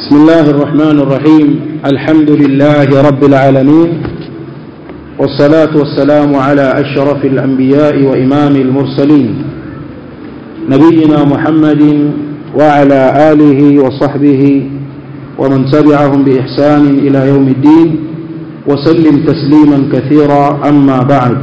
بسم الله الرحمن الرحيم الحمد لله رب العالمين والصلاة والسلام على أشرف الأنبياء وإمام المرسلين نبينا محمد وعلى آله وصحبه ومن تبعهم بإحسان إلى يوم الدين وسلم تسليما كثيرا أما بعد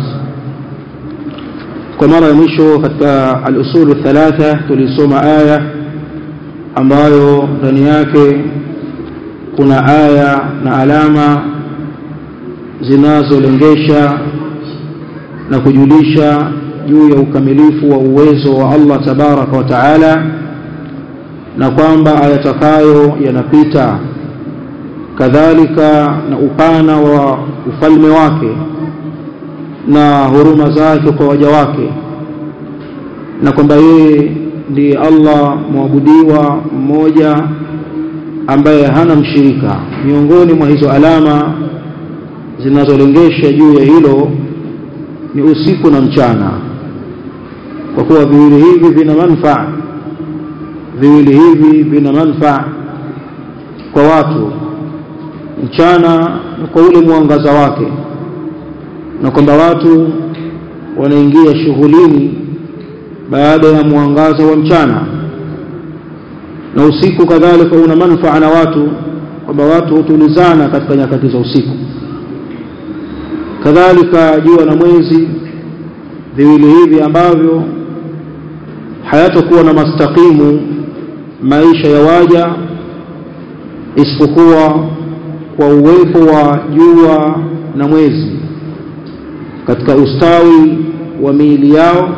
kwa mara ya mwisho katika al-usulu thalatha tulisoma aya ambayo ndani yake kuna aya na alama zinazolengesha na kujulisha juu ya ukamilifu wa uwezo wa Allah tabaraka wa taala na kwamba ayatakayo yanapita kadhalika na upana wa ufalme wake na huruma zake kwa waja wake na kwamba yeye ndiye Allah mwabudiwa mmoja ambaye hana mshirika miongoni mwa hizo alama zinazolengesha juu ya hilo ni usiku na mchana kwa kuwa viwili hivi vina manufaa viwili hivi vina manufaa kwa watu mchana kwa ule mwangaza wake na kwamba watu wanaingia shughulini baada ya mwangaza wa mchana na usiku kadhalika una manufaa na watu kwamba watu hutulizana katika nyakati za usiku kadhalika jua na mwezi viwili hivi ambavyo hayatakuwa na mastakimu maisha ya waja isipokuwa kwa uwepo wa jua na mwezi katika ustawi wa miili yao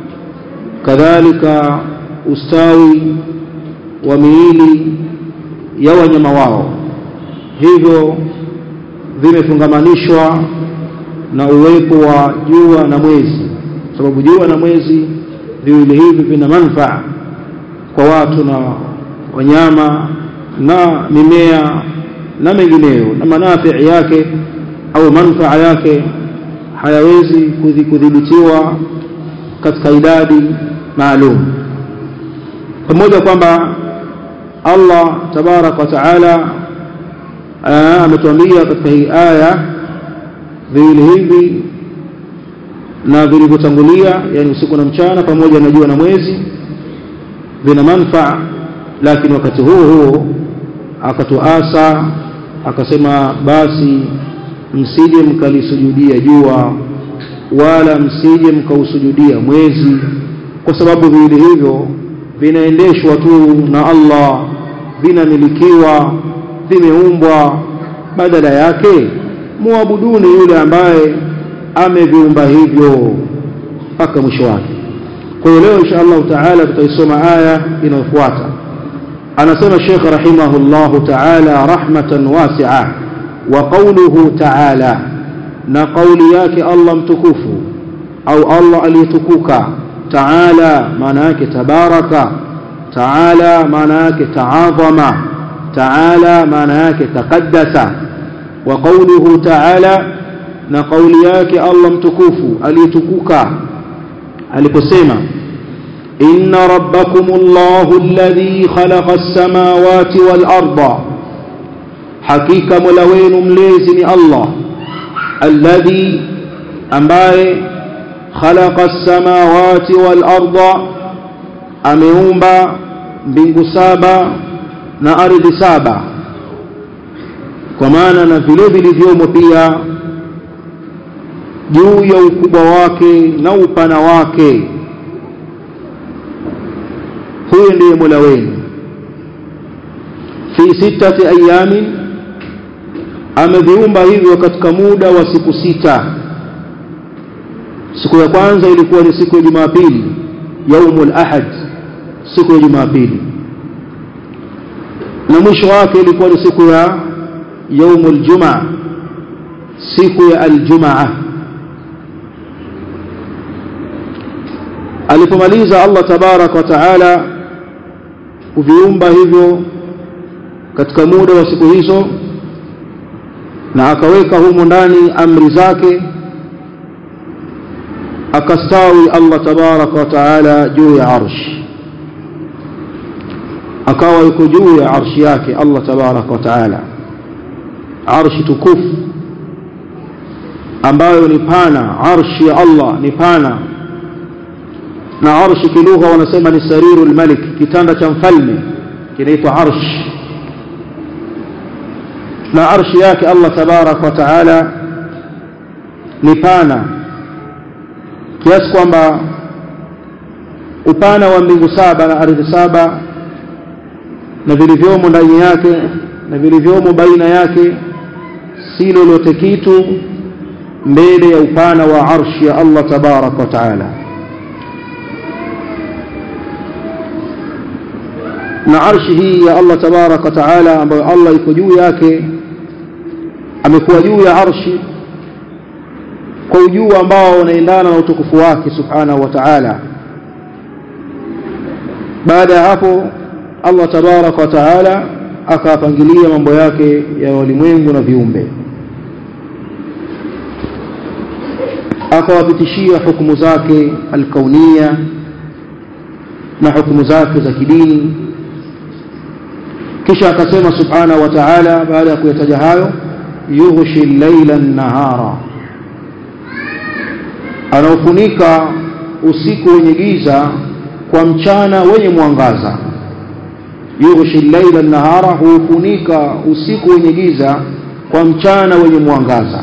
kadhalika ustawi wa miili ya wanyama wao hivyo vimefungamanishwa na uwepo wa jua na mwezi sababu jua na mwezi viwili hivi vina manufaa kwa watu na wanyama na mimea na mengineyo na manafii yake au manufaa yake hayawezi kudhibitiwa katika idadi maalum pamoja kwamba Allah tabarak wa taala ametuambia katika hii aya viwili hivi na vilivyotangulia yani usiku na mchana pamoja na jua na mwezi vina manufaa lakini wakati huo huo akatuasa akasema basi msije mkalisujudia jua wala msije mkausujudia mwezi kwa sababu viwili hivyo vinaendeshwa tu na Allah vinamilikiwa vimeumbwa badala yake muabuduni yule ambaye ameviumba hivyo mpaka mwisho wake kwa hiyo leo insha Allah taala tutaisoma aya inayofuata anasema Sheikh rahimahullahu taala rahmatan wasi'a wa qawluhu taala na kauli yake Allah mtukufu au Allah aliyetukuka taala maana yake tabaraka taala maana yake taadhama taala maana yake taqaddasa wa qawluhu taala na kauli yake Allah mtukufu aliyetukuka aliposema inna rabbakumullahu alladhi khalaqa as-samawati wal arda hakika mola wenu mlezi ni Allah alladhi ambaye khalaqa as-samawati wal arda ameumba mbingu saba na ardhi saba kwa maana na vile vilivyomo pia juu ya ukubwa wake na upana wake huyo ndiye Mola wenu fi sittati ayamin ameviumba hivyo katika muda wa siku sita siku ya kwanza ilikuwa ni siku ya Jumapili yaumul ahad siku ya Jumapili na mwisho wake ilikuwa ni siku ya yaumul jumaa siku ya aljumaa alipomaliza Allah tabarak wa taala kuviumba hivyo katika muda wa siku hizo na akaweka humo ndani amri zake akastawi Allah tabarak wa taala juu ya arsh akawa yuko juu ya arshi yake Allah tabaraka wa taala arshi tukufu ambayo ni pana arshi ya Allah ni pana na arshi kilugha wanasema ni sariru lmalik kitanda cha mfalme kinaitwa arsh na arshi yake Allah tabaraka wa taala ni pana kiasi kwamba upana wa mbingu saba na ardhi saba na vilivyomo ndani yake na vilivyomo baina yake si lolote kitu mbele ya upana wa arshi ya Allah tabaraka wa taala na arshi hii ya Allah tabaraka wa taala ambayo Allah iko juu yake amekuwa juu ya arshi kwa ujuu ambao unaendana na utukufu wake subhanahu wa ta'ala baada ya hapo Allah tabaraka wa taala akapangilia mambo yake ya walimwengu na viumbe akawapitishia hukumu zake alkaunia na hukumu zake za kidini kisha akasema subhanahu wa ta'ala baada ya kuyataja hayo yughshi llaila nahara anaofunika usiku wenye giza kwa mchana wenye mwangaza yughshi llaila nahara huufunika usiku wenye giza kwa mchana wenye mwangaza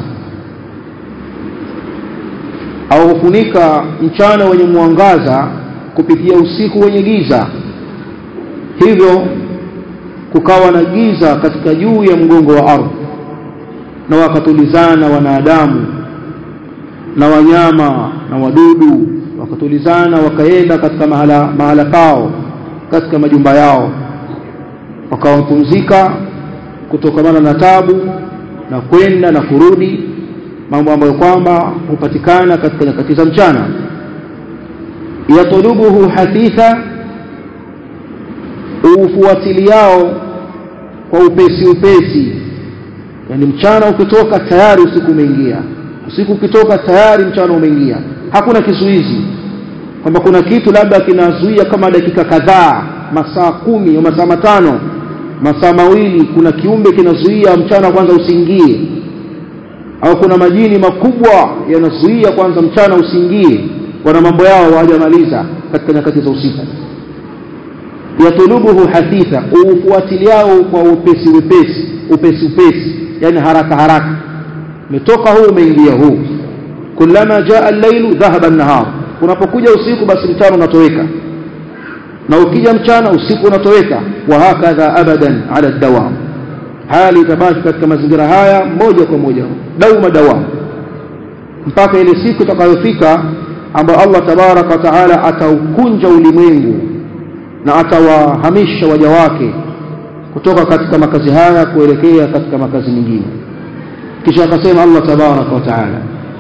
au hufunika mchana wenye mwangaza kupitia usiku wenye giza hivyo kukawa na giza katika juu ya mgongo wa ardhi na wakatulizana wanadamu na wanyama na wadudu wakatulizana wakaenda katika mahala, mahala pao katika majumba yao wakawapumzika kutokamana na tabu na kwenda na kurudi mambo ambayo kwamba hupatikana katika nyakati za mchana yatulubuhu hathitha ufuatiliao kwa upesi upesi yani mchana ukitoka tayari usiku umeingia usiku ukitoka tayari mchana umeingia hakuna kizuizi kwamba kuna kitu labda kinazuia kama dakika kadhaa masaa kumi au masaa matano masaa mawili kuna kiumbe kinazuia mchana kwanza usiingie au kuna majini makubwa yanazuia kwanza mchana usiingie wana mambo yao hawajamaliza katika nyakati za usiku yatulubuhu hathitha ufuatiliao kwa upesi upesi upesi upesi yani haraka haraka umetoka huu umeingia huu kullama jaa al-lailu dhahaba an-nahar unapokuja usiku basi mchana unatoweka na ukija mchana usiku unatoweka wa hakadha abadan ala dawam hali itabaki katika mazingira haya moja kwa moja dauma dawam mpaka ile siku itakayofika ambayo Allah tabaraka wa taala ataukunja ulimwengu na atawahamisha waja wake kutoka katika makazi haya kuelekea katika makazi mengine kisha akasema Allah tabaraka wa taala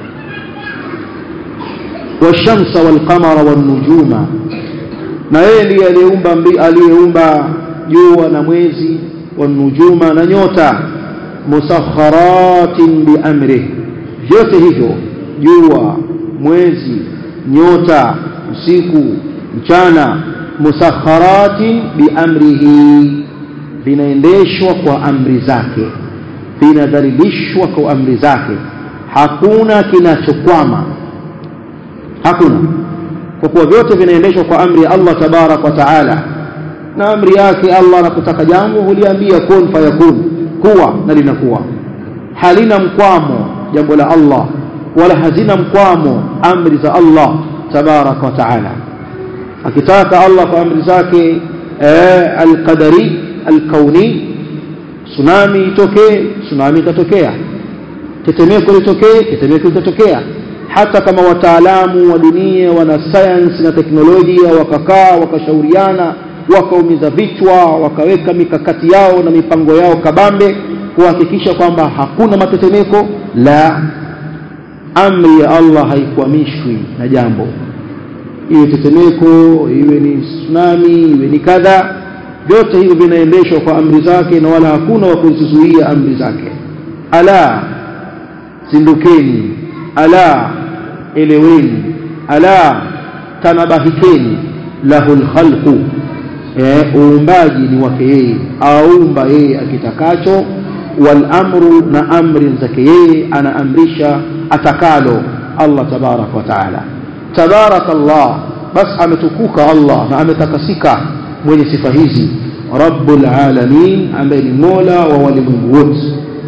washamsa walqamara wanujuma na yeye ndiye aliyeumba aliyeumba jua na mwezi wanujuma na nyota musakharatin biamrih vyote hivyo jua mwezi nyota usiku mchana musakharatin biamrihi vinaendeshwa kwa amri zake vinadhalilishwa kwa amri zake hakuna kinachokwama hakuna kwa kuwa vyote vinaendeshwa kwa amri ya Allah tabarak wa taala na amri yake Allah anapotaka jambo huliambia kun fayakun kuwa na linakuwa halina mkwamo jambo la Allah wala hazina mkwamo amri za Allah tabarak wa taala akitaka Allah kwa amri zake eh, alqadari alkauni tsunami itokee tsunami itatokea tetemeko litokee tetemeko litatokea hata kama wataalamu wa dunia wana sayansi na teknolojia wakakaa wakashauriana wakaumiza vichwa wakaweka mikakati yao na mipango yao kabambe kuhakikisha kwamba hakuna matetemeko la amri ya Allah haikwamishwi na jambo iwe tetemeko iwe ni tsunami iwe ni kadha vyote hivyo vinaendeshwa kwa amri zake na wala hakuna wa kuzizuia amri zake ala zindukeni ala eleweni ala tanabahikeni lahu lkhalqu eh, uumbaji ni wake yeye aumba yeye akitakacho wal amru na amri zake yeye anaamrisha atakalo Allah tabarak wa taala tabarak Allah bas ametukuka Allah na ametakasika mwenye sifa hizi rabbul alamin ambaye ni mola wa walimwengu wote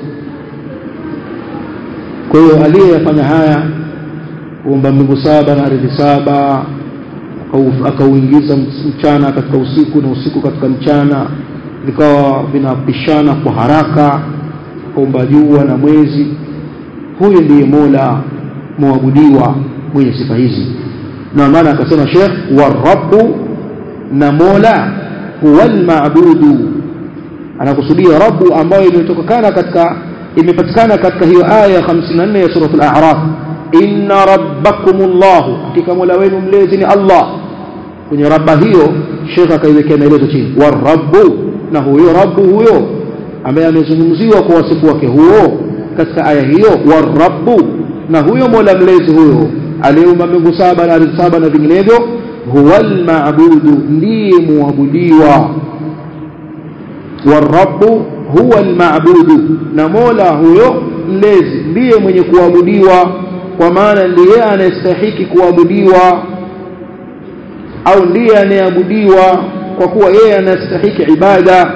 kwa hiyo aliyeyafanya haya kuumba mbingu saba na ardhi saba akauingiza mchana katika usiku na usiku katika mchana vikawa vinapishana kwa haraka kaumba jua na mwezi huyu ndiye mola mwabudiwa mwenye sifa hizi na maana akasema shekh warabu na mola huwa almabudu anakusudia rabu ambayo imetokana katika imepatikana katika hiyo aya ya 54 ya suratul a'raf inna rabbakumullahu hakika mola wenu mlezi ni allah kwenye rabba hiyo shekh akaiwekea maelezo chini warabu na huyo rabu huyo ambaye amezungumziwa kwa wasifu wake huo katika aya hiyo warabu na huyo mola mlezi huyo aliyeumba mbingu saba na ardhi saba na vinginevyo huwa almabudu ndiye muabudiwa warabu huwa almabudu na mola huyo mlezi ndiye mwenye kuabudiwa kwa maana ndiye anayestahiki kuabudiwa au ndiye anayeabudiwa kwa kuwa yeye anastahiki ibada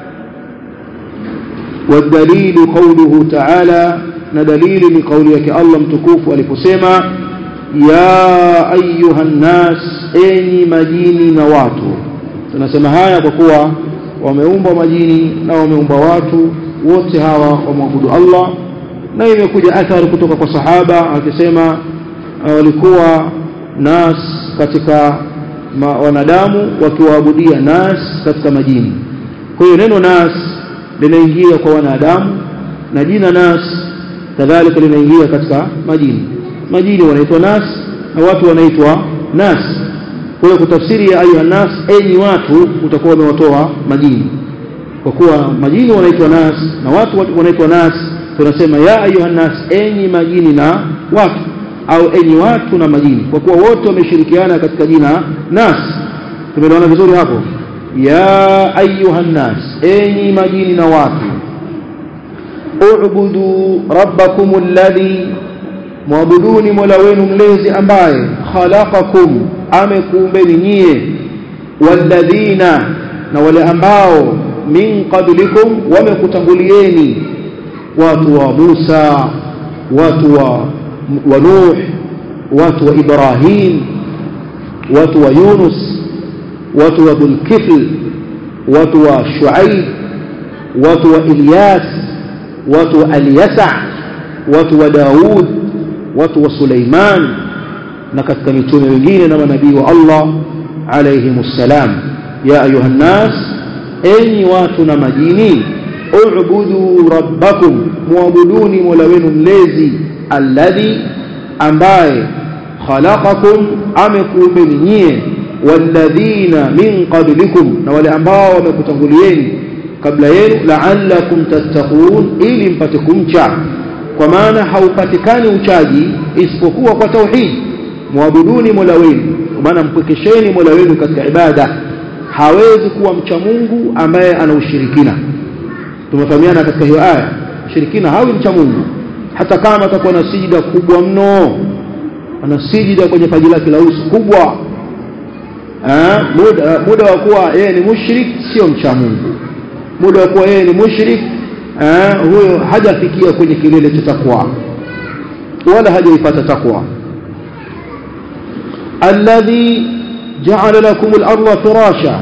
والدليل قوله تعالى ندليل لقولك الله متكوف aliposema ya ayuha nnas enyi majini na watu tunasema haya kwa kuwa wameumba majini na wameumba watu wote hawa wamwabudu Allah na imekuja athari kutoka kwa sahaba akisema walikuwa nas katika ma, wanadamu wakiwaabudia nas katika majini kwa hiyo neno nas linaingia kwa wanadamu na jina nas kadhalika linaingia katika majini majini wanaitwa nas na watu wanaitwa nas kwa hiyo kutafsiri ya ayuha nas enyi watu utakuwa umewatoa majini kwa kuwa majini wanaitwa nas na watu wanaitwa nas tunasema ya ayuha nas enyi majini na watu au enyi watu na majini kwa kuwa wote wameshirikiana katika jina nas tumeelewana vizuri hapo ya ayuha nas enyi majini na watu ubudu rabbakum alladhi mwabuduni mola wenu mlezi ambaye khalaqakum amekuumbeni nyie walladhina na wale ambao min qablikum wamekutangulieni watu wa Musa watu wa, wa Nuh watu wa Ibrahim watu wa Yunus watu wa Dhulkifl watu wa Shuaib watu wa Ilyas watu wa Alyasa watu wa Daud watu wa Suleiman na katika mitume wengine na manabii wa Allah alayhimus salam ya ayuha nas enyi watu na majini ubudu rabbakum muabuduni mola wenu mlezi alladhi ambaye khalaqakum amekuumbeni nyie walladhina min qablikum na wale ambao wamekutangulieni kabla yenu la'allakum tattaqun ili mpate kumcha kwa maana haupatikani uchaji isipokuwa kwa tauhid muabuduni mola wenu kwa maana mpwekesheni mola wenu katika ibada hawezi kuwa mcha Mungu ambaye ana ushirikina tumefahamiana katika hiyo aya ushirikina hawi mcha Mungu hata kama atakuwa na sijida kubwa mno ana sijida kwenye paji lake la uso kubwa ha? muda, muda wa kuwa yeye ni mushrik sio mcha Mungu muda wa kuwa yeye ni mushrik huyo hajafikia kwenye kilele cha takwa wala hajaipata takwa alladhi ja'ala lakum al-ardha firasha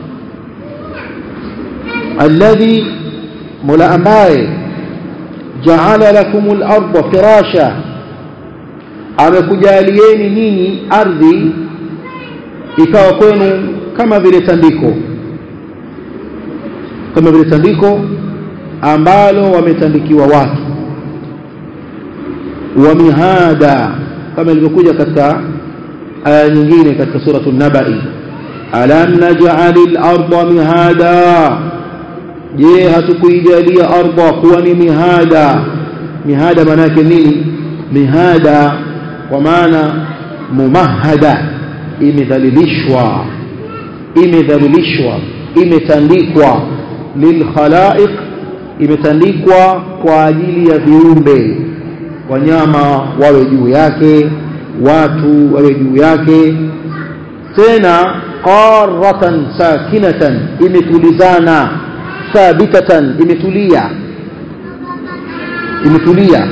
alladhi mola ambaye ja'ala lakum al-ardha firasha amekujalieni nyinyi ardhi ikawa kwenu kama vile tandiko kama vile tandiko ambalo wametandikiwa watu wa mihada kama ilivyokuja katika aya nyingine katika suratu nabai alam naj'alil arda mihada je hatukuijalia ardha kuwa ni mihada mihada maana yake nini mihada kwa maana mumahada imedhalilishwa imedhalilishwa imetandikwa lilkhalaiq imetandikwa kwa ajili ya viumbe wanyama wawe juu yake watu wawe juu yake tena qaratan sakinatan imetulizana thabitatan imetulia imetulia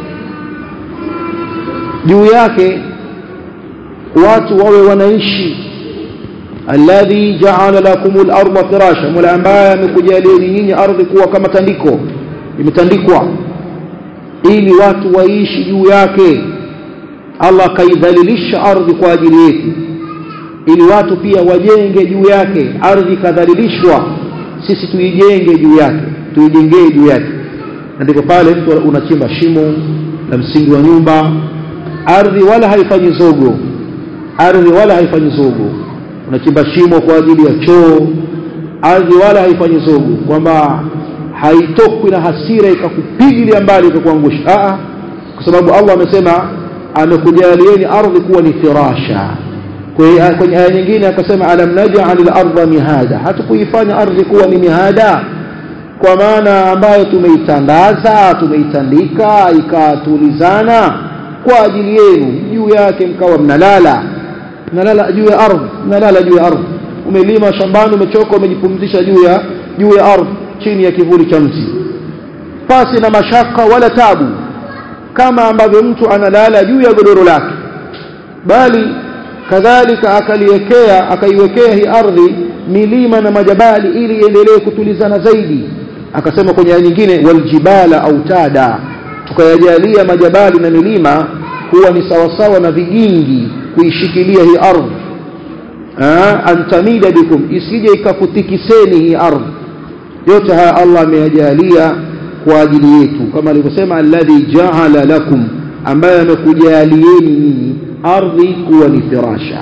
juu yake watu wawe wanaishi alladhi ja'ala lakumul arda firasha mola ambaye amekujalieni nyinyi ardhi kuwa kama tandiko imetandikwa ili watu waishi juu yake Allah akaidhalilisha ardhi kwa ajili yetu ili watu pia wajenge juu yake ardhi kadhalilishwa sisi tuijenge juu yake tuijengee juu yake na ndipo pale mtu unachimba shimo la msingi wa nyumba ardhi wala haifanyi zogo ardhi wala haifanyi zogo unachimba shimo kwa ajili ya choo ardhi wala haifanyi zogo kwamba haitokwi na hasira ikakupigilia mbali ikakuangusha a kwa sababu Allah amesema amekujalieni ardhi kuwa ni firasha kwenye aya nyingine akasema alam naj'al al-ardha mihada hatukuifanya ardhi kuwa ni mihada kwa maana ambayo tumeitandaza tumeitandika ikatulizana kwa ajili yenu juu yake mkawa mnalala mnalala juu ya ardhi mnalala juu ya ardhi umelima shambani umechoka umejipumzisha juu ya juu ya ardhi chini ya kivuli cha mti pasi na mashaka wala tabu kama ambavyo mtu analala juu ya godoro lake bali kadhalika akaliwekea akaiwekea hii ardhi milima na majabali ili iendelee kutulizana zaidi akasema kwenye aya nyingine waljibala autada tukayajalia majabali na milima huwa ni sawasawa na vigingi kuishikilia hii ardhi antamida bikum isije ikakutikiseni hii ardhi yote haya Allah ameyajalia kwa ajili yetu kama alivyosema alladhi ja'ala lakum ambaye amekujalieni nyinyi ardhi kuwa ni firasha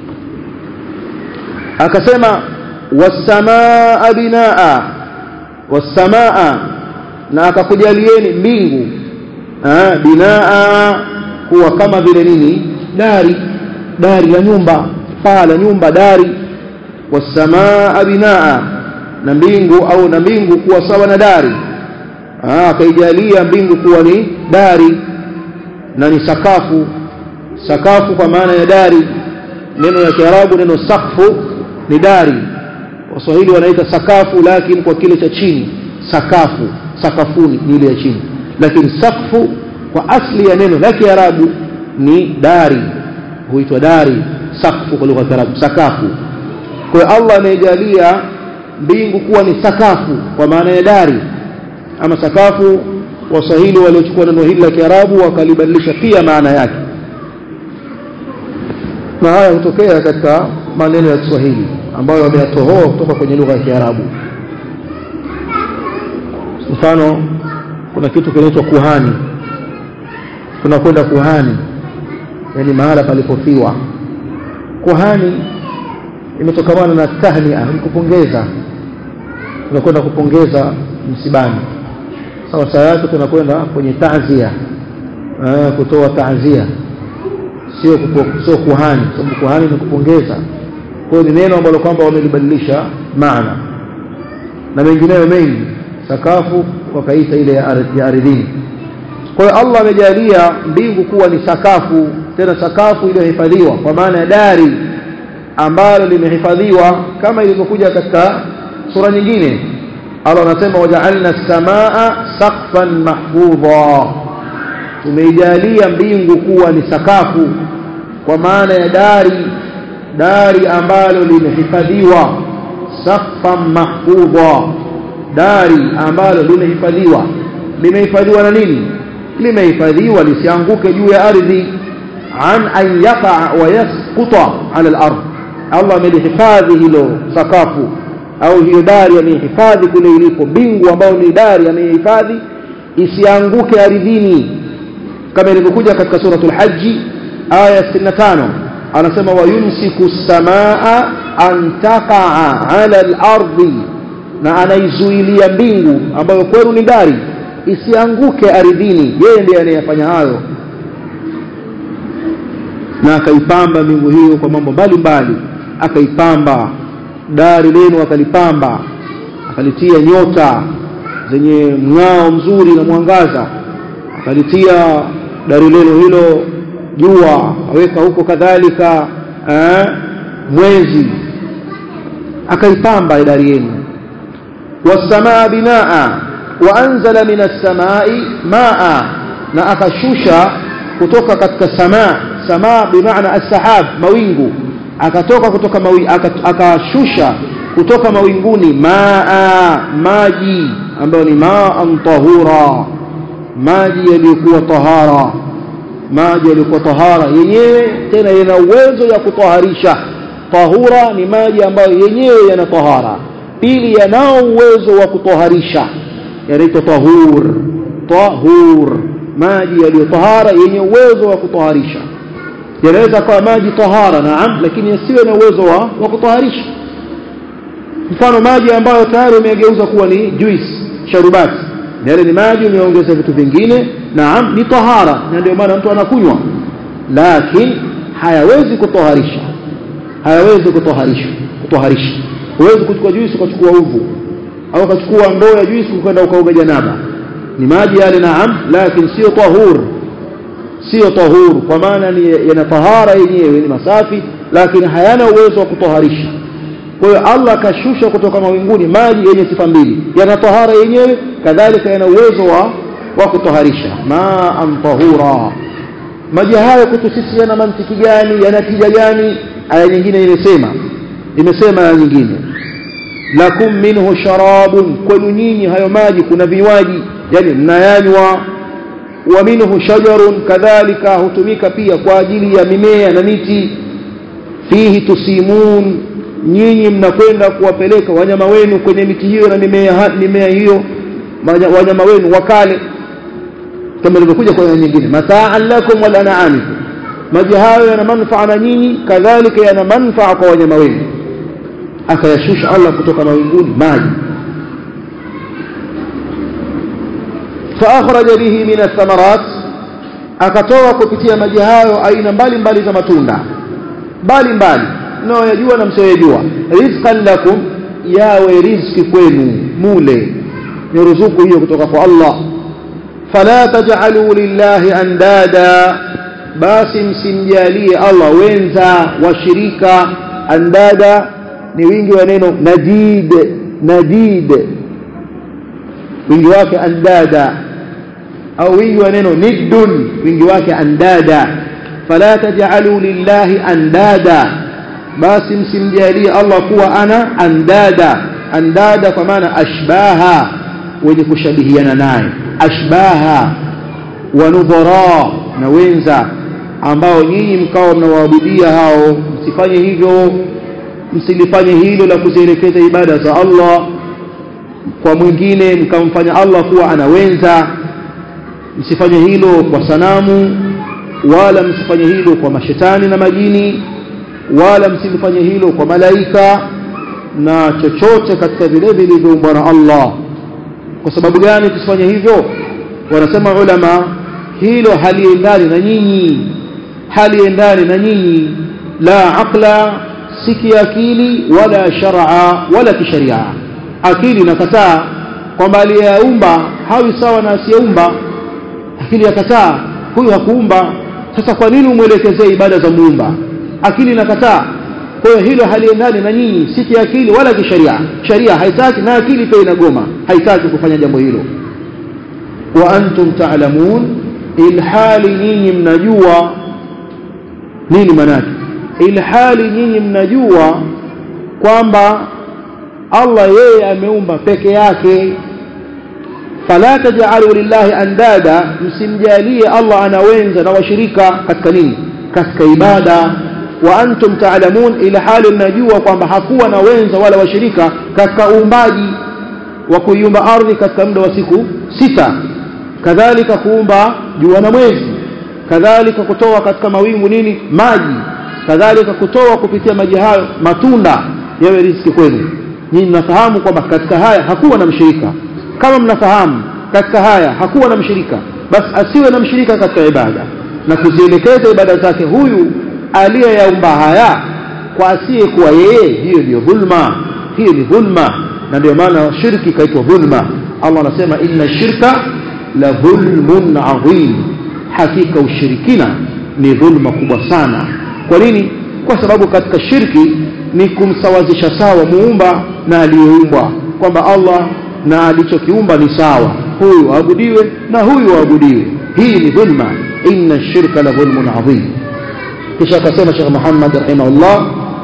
akasema wasamaa binaa wasamaa na akakujalieni mbingu binaa kuwa kama vile nini dari dari la nyumba paa la nyumba dari wasamaa binaa na mbingu au na mbingu kuwa sawa na dari akaijalia mbingu kuwa ni dari na ni sakafu sakafu kwa maana ya dari neno la kiarabu neno sakfu ni dari waswahili wanaita sakafu lakini kwa kile cha chini sakafu sakafuni ni ile ya chini lakini sakfu kwa asli ya neno la kiarabu ni dari huitwa dari sakfu kwa lugha ya kiarabu sakafu kwa hiyo Allah amejalia mbingu kuwa ni sakafu kwa maana ya dari ama sakafu waswahili waliochukua neno hili la kiarabu wakalibadilisha pia maana yake na haya hutokea katika maneno ya Kiswahili ambayo wameyatohoa kutoka kwenye lugha ya Kiarabu. Mfano, kuna kitu kinaitwa kuhani, tunakwenda kuhani, yani mahala palipofiwa. Kuhani imetokamana na tahnia, ni kupongeza. Tunakwenda kupongeza msibani. Sawa sawa yake tunakwenda kwenye taazia, kutoa taazia sio sio kuhani sababu kuhani ni kupongeza kwa hiyo ni neno ambalo kwamba wamelibadilisha maana na mengineyo mengi sakafu wakaita ile ya ardhini kwa hiyo Allah amejalia mbingu kuwa ni sakafu tena sakafu iliyohifadhiwa kwa maana ya dari ambalo limehifadhiwa kama ilivyokuja katika sura nyingine Allah anasema waja'alna samaa saqfan mahfudha tumeijalia mbingu kuwa ni sakafu kwa maana ya dari dari ambalo limehifadhiwa saqfan mahfudha dari ambalo limehifadhiwa limehifadhiwa na nini limehifadhiwa lisianguke juu ya ardhi an an yaqa wa yasquta ala al-ard Allah amelihifadhi hilo sakafu au hiyo dari amehifadhi kule ilipo mbingu ambayo ni dari amehifadhi isianguke ardhini kama ilivyokuja katika suratul haji aya 65 anasema wayumsiku samaa an taqaa ala al-ardi na anaizuilia mbingu ambayo kwenu ni dari isianguke ardhini yeye ndiye anayefanya hayo na akaipamba mbingu hiyo kwa mambo mbalimbali akaipamba dari lenu akalipamba akalitia nyota zenye mng'ao mzuri na mwangaza akalitia dari lenu hilo jua aweka huko kadhalika eh, mwezi akaipamba dari yenu wasamaa binaa waanzala min assamai maa na akashusha kutoka katika samaa samaa bimaana assahab mawingu akatoka kutoka mawi, akashusha kutoka mawinguni maa maji ambayo ni maan tahura maji yaliyokuwa tahara maji yaliyokuwa tahara yenyewe tena yana uwezo ya kutoharisha tahura ni maji ambayo yenyewe yana tahara pili yanao uwezo wa kutoharisha yanaitwa tahur tahur maji yaliyo tahara yenye uwezo wa kutoharisha yanaweza kuwa maji tahara naam lakini yasiwe na uwezo wa, wa kutoharisha mfano maji ambayo tayari umegeuza kuwa ni juice sharubati yale ni maji umeongeza vitu vingine naam ni tahara na ndio maana mtu anakunywa lakini hayawezi kutoharisha hayawezi kutoharisha kutoharisha huwezi kuchukua juice ukachukua uvu au ukachukua ndoo ya juice ukaenda ukaoga janaba ni maji yale naam lakini sio tahur sio tahur kwa maana ni yana tahara yenyewe ni masafi lakini hayana uwezo wa kutoharisha kwa hiyo Allah akashusha kutoka mawinguni maji yenye sifa mbili yana tahara yenyewe kadhalika yana uwezo wa wa kutoharisha maan tahura maji hayo kwetu sisi yana mantiki gani yana tija gani aya nyingine imesema imesema aya nyingine lakum minhu sharabun kwenu nyinyi hayo maji kuna vinywaji yani mnayanywa wa minhu shajarun kadhalika hutumika pia kwa ajili ya mimea na miti fihi tusimun nyinyi mnakwenda kuwapeleka wanyama wenu kwenye miti hiyo na mimea, mimea hiyo wanyama wenu wakale kama ilivyokuja kwa nyingine mataan lakum wal an'amikum maji hayo yana manufaa na nyinyi kadhalika yana manufaa kwa wanyama wenu akayashusha Allah kutoka mawinguni maji فأخرج به من الثمرات akatoa kupitia maji hayo aina mbalimbali za matunda mbalimbali mnayoyajua na msioyajua rizqan lakum yawe riziki kwenu mule ni ruzuku hiyo kutoka kwa Allah fala taj'alu lillahi andada basi msimjalie Allah wenza washirika andada ni wingi wa neno nadid nadid wingi wake andada au wingi wa neno niddun wingi wake andada fala taj'alu lillahi andada basi msimjalie Allah kuwa ana andada andada kwa maana ashbaha wenye kushabihiana naye ashbaha wa nudhara na wenza ambao nyinyi mkao mnawaabudia hao msifanye hivyo msilifanye hilo la kuzielekeza ibada za Allah kwa mwingine mkamfanya Allah kuwa anawenza msifanye hilo kwa sanamu wala msifanye hilo kwa mashetani na majini wala msilifanye hilo kwa malaika na chochote katika vile vilivyoumbwa na Allah kwa sababu gani tusifanye hivyo wanasema ulama hilo haliendani na nyinyi haliendani na nyinyi la aqla si kiakili wala shar'a wala kisharia akili nakataa kwamba aliyeumba hawi sawa na asiyeumba akili yakataa huyu hakuumba sasa kwa nini umwelekezee ibada za muumba akili nakataa kwa hiyo hilo haliendani na nyinyi si kiakili wala kisharia sharia haitaki na akili pia inagoma haitaki kufanya jambo hilo wa antum ta'lamun ilhali nyinyi mnajua nini manake ilhali nyinyi mnajua kwamba Allah yeye ameumba peke yake fala taj'alu lillahi andada msimjalie Allah anawenza na washirika katika nini katika ibada wa antum ta'lamun ila hali mnajua kwamba hakuwa na wenza wala washirika katika uumbaji wa kuiumba ardhi katika muda wa siku sita kadhalika kuumba jua na mwezi kadhalika kutoa katika mawingu nini maji kadhalika kutoa kupitia maji hayo matunda yawe riziki kwenu nyinyi mnafahamu kwamba katika haya hakuwa na mshirika kama mnafahamu katika haya hakuwa na mshirika basi asiwe na mshirika katika ibada na kuzielekeza ibada zake huyu aliyeyaumba haya kwa asiye kuwa yeye hiyo ndiyo dhulma hiyo ni dhulma na ndio maana shirki ikaitwa dhulma Allah anasema inna shirka la dhulmun adhim hakika ushirikina ni dhulma kubwa sana kwa nini kwa sababu katika shirki ni kumsawazisha sawa muumba na aliyeumbwa kwamba Allah na alichokiumba ni sawa huyu aabudiwe na huyu aabudiwe hii ni dhulma inna shirka la dhulmun adhim kisha akasema Sheikh Muhammad rahimahullah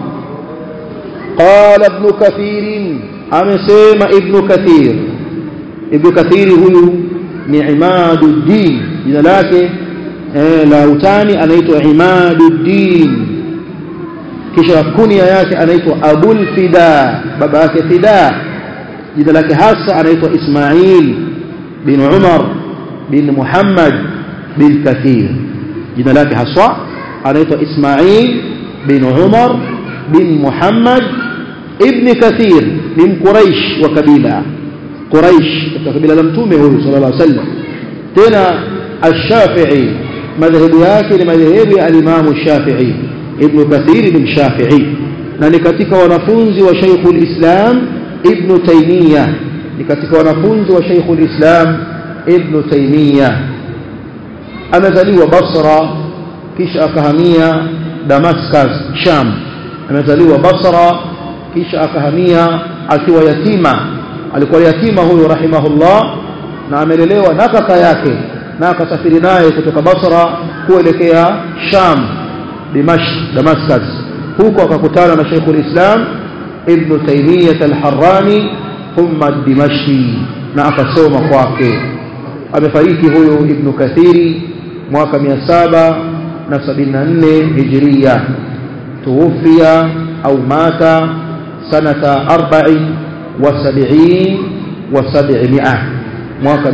qala ibn kathir amesema ibn kathir ibn kathir huyu ni imaduddin jina lake eh, la utani anaitwa imaduddin kisha kunia yake anaitwa abul fida baba yake fida jina lake hasa anaitwa ismail bin umar bin muhammad bin kathir jina lake haswa anaitwa ismail bin umar bin muhammad ibn kathir ni mquraish wa kabila quraish katika kabila la mtume huyu sallallahu alaihi wasallam tena ash-shafi'i madhehebu yake ni madhehebu ya al-imam ash-shafi'i ibn kathir ni mshafi'i na ni katika wanafunzi wa Sheikhul Islam ibn Taymiyyah ni katika wanafunzi wa Sheikhul Islam ibn Taymiyyah amezaliwa Basra kisha akahamia Damascus Sham amezaliwa Basra kisha akahamia akiwa yatima alikuwa yatima huyo rahimahullah na amelelewa na kaka yake na akasafiri naye kutoka Basra kuelekea Sham Dimashq Damascus huko akakutana na Sheikhul Islam Ibn Taymiyyah al-Harrani thumma Dimashqi na akasoma kwake amefariki huyo Ibn Kathiri mwaka 774 Hijria tuwafia au mata sanata 40 wa 70 wa 700 mwaka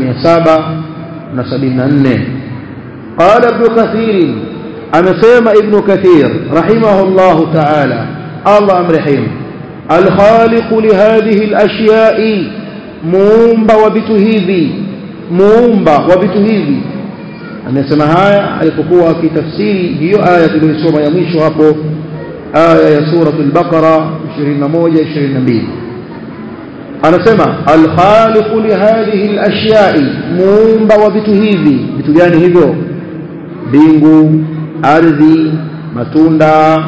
774 قال ابن كثير amesema ibn kathir rahimahullah ta'ala Allah amrehemu alkhaliq lihadhihi alashya'i muumba wa vitu hivi muumba wa vitu hivi amesema haya alipokuwa akitafsiri hiyo aya tuliyosoma ya mwisho hapo aya ya suratul baqara 21 22 anasema alkhaliq lihadhihi alashya'i muumba wa vitu hivi vitu gani hivyo mbingu ardhi matunda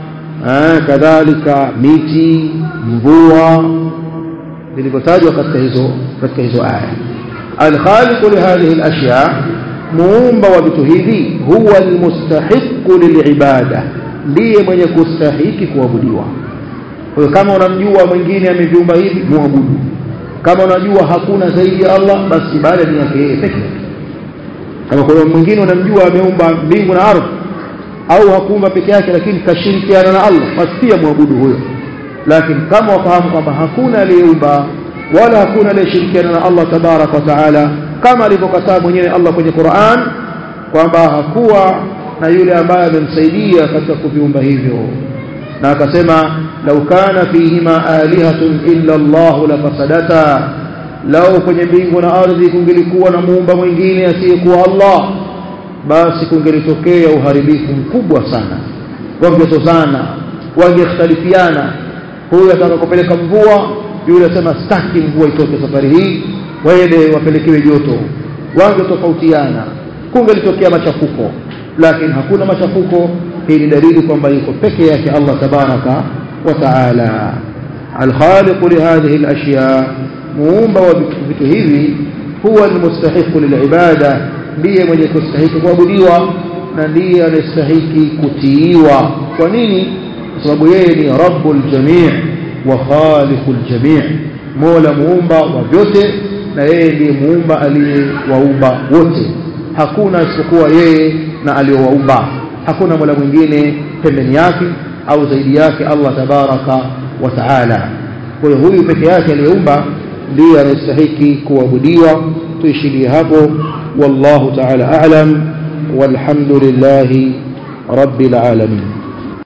eh, kadhalika miti mvua vilivyotajwa katika hizo katika hizo aya alkhaliqu lihadhihi alashya muumba wa vitu hivi huwa almustahiqu lilibada ndiye mwenye kustahiki kuabudiwa kwa kama unamjua mwingine ameviumba hivi muabudu kama unajua hakuna zaidi ya Allah basi ibada ni yake yeye pekee kama kuna mwingine unamjua ameumba mbingu na ardhi au hakuumba peke yake lakini kashirikiana na Allah basi pia muabudu huyo lakini kama wafahamu kwamba hakuna aliyeumba wala hakuna aliyeshirikiana na Allah tabarak wa taala kama alivyokataa mwenyewe Allah kwenye Qur'an kwamba hakuwa na yule ambaye amemsaidia katika kuviumba hivyo na akasema lau kana fihima alihatun illa Allah lafasadata lau kwenye mbingu na ardhi kungelikuwa na muumba mwingine asiyekuwa Allah basi kungelitokea uharibifu mkubwa sana wangetozana wangekhtalifiana huyu ataka kupeleka mvua yule asema staki mvua itoke safari hii waende wapelekewe joto wangetofautiana kungelitokea machafuko lakini hakuna machafuko hii ni dalili kwamba yuko peke yake Allah tabaraka wa taala الخالق لهذه الأشياء muumba wa vitu hivi huwa almustahiqu lilibada ndiye mwenye kustahiki kuabudiwa na ndiye anastahiki kutiiwa kwa nini kwa sababu yeye ni rabbul jamii wa khaliqul jamii mola muumba wa vyote na yeye ndiye muumba aliyewaumba wote hakuna isipokuwa yeye na aliyowaumba hakuna mola mwingine pembeni yake au zaidi yake Allah tabaraka wa taala kwa hiyo huyu peke yake aliyeumba ndiye anastahiki kuabudiwa tuishilie hapo wallahu ta'ala a'lam walhamdulillahi rabbil alamin